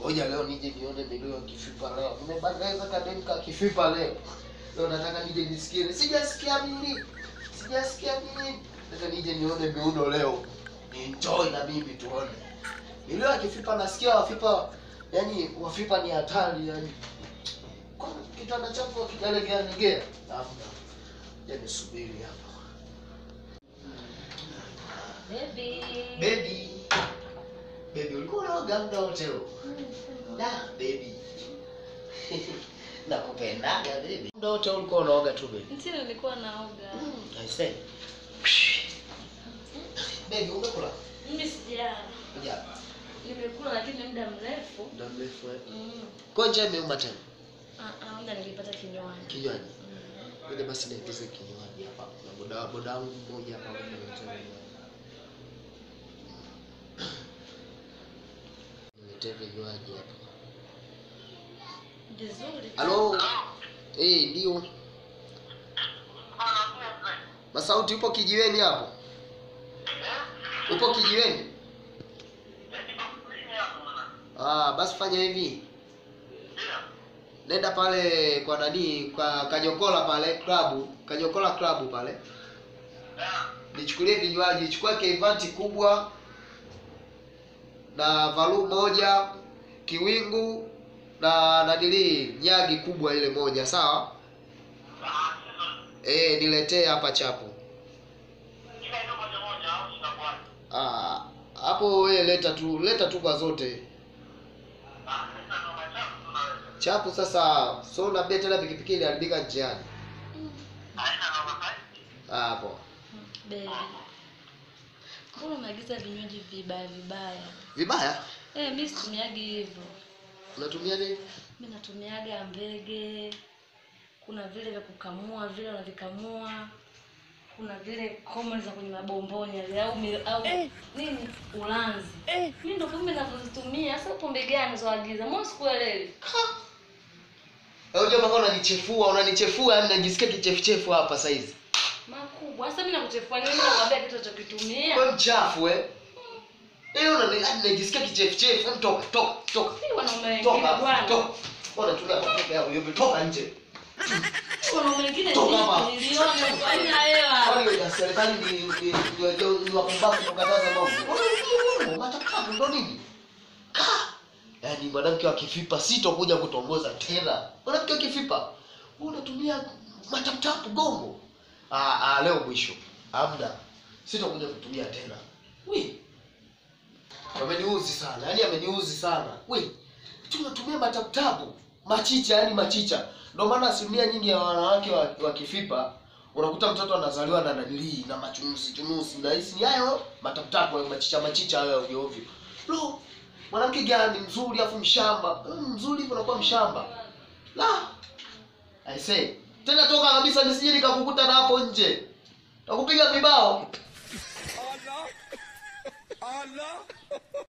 ngoja leo nije nione milio ya kifipa leo nimebangaiza kadem ka kifipa leo leo nataka nije nisikie sijasikia mimi sijasikia mimi nataka nije nione miundo leo enjoy na mimi tuone milio ya kifipa nasikia wafipa yani wafipa ni hatari yani kwa kitanda chako kijalegea legea hamna ya nisubiri hapa Baby. baby baby ulikuwa unaoga muda wote huo Da, baby. Nakupendaga baby. Muda wote ulikuwa unaoga tu baby. Ndio nilikuwa naoga. I say. Baby, umekula? Mimi sijala. Kuja. Nimekula lakini muda mrefu. Muda mrefu eh. Mm. Kwa nje imeuma tena. Ah, ah, muda nilipata kinywani. Kinywaji. Mm. Ile basi niingize kinywaji hapa. Na boda boda wangu mmoja hapa ananiletea kinywaji. Niletee vinywaji hapa. Vizuri. Halo. Eh, ndio. Masauti upo kijiweni hapo? Upo kijiweni? Ah, basi fanya hivi. Nenda pale kwa nani kwa Kanyokola pale klabu, Kanyokola klabu pale. Nichukulie vinywaji, chukua keivanti kubwa na valu moja, kiwingu na nanili nyagi kubwa ile moja, sawa? Eh, niletee hapa chapu. Ah, hapo wewe leta tu, leta tu kwa zote. Chapu sasa, so unaambia tena pikipiki iliharibika njiani. Ah, hapo. Baby. Mbona unaagiza vinywaji vibaya vibaya? Vibaya? Eh, mimi situmiagi hivyo. Unatumia nini? Mimi natumiaga mbege. Kuna vile vya kukamua, vile unavikamua. Kuna vile common za kwenye mabomboni yale au mi- au nini? Ulanzi. Mimi ndo kumbe navyozitumia. Sasa pombe gani unazoagiza? Mbona sikuelewi? Wewe unajua mpaka unanichefua, unanichefua yani najisikia kichefuchefu hapa saizi. Makubwa. Sasa mimi nakuchefua nini? Mimi nakwambia kitu unachokitumia. Wewe mchafu eh? Eh, unani yani najisikia kichefuchefu. Hebu toka, toka, toka. Mimi wanaume wengine Toka, bwana. toka. Bwana tulia hapo yako, yote toka nje. Wanaume wengine Toka hapa. niliona haina hela. Kwani ya serikali ni ni ni ni wapumbavu kukataza mambo. Matakavu ndo nini? Ka. Yaani mwanamke wa kifipa sitokuja kutongoza tena. Mwanamke wa kifipa wewe unatumia mataputapu gongo. Ah, ah leo mwisho. Hamna. Sitokuja kutumia tena. Wi. Ameniuzi sana. Yaani ameniuzi sana. Wi. Tunatumia mataputapu. Machicha yani machicha. Ndio maana asilimia nyingi ya wanawake wa, wa kifipa unakuta mtoto anazaliwa na nanilii na machunusi chunusi na hisi ni hayo mataputapu hayo machicha machicha hayo ya ovyo ovyo. Lo, mwanamke gani mzuri afu mshamba mm, mzuri hivyo unakuwa mshamba la I say tena toka kabisa nisije nikakukuta na hapo nje nakupiga vibao